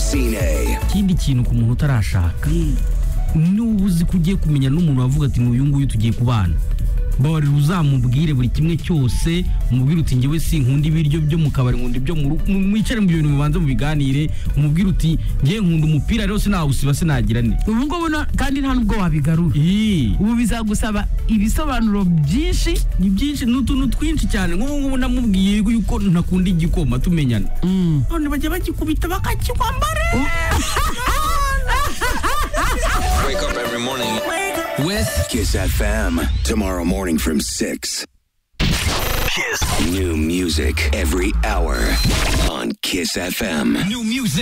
Francine. ikindi kintu ku muntu utarashaka niba uzi ko ugiye kumenya n'umuntu wavuga ati uyu nguyu tugiye kubana babarira uzamubwire buri kimwe cyose umubwire uti ngewe si nkunda ibiryo byo mu kabari nkunda ibyo mu rugo mwicare mu bintu mubanza mubiganire umubwire uti ngewe nkunda umupira rero sinawusiba sinagira ne ubu ngubu no- kandi nta nubwo wabigarura Ii. ubu bizagusaba ibisobanuro byinshi ni byinshi ni utuntu twinshi cyane nk'ubu ngubu namubwiye yuko ntakunda igikoma tumenyana none bajya bagikubita bakakinywa mbare Wake up every morning. With Kiss FM. Tomorrow morning from 6. Kiss. New music every hour on Kiss FM. New music.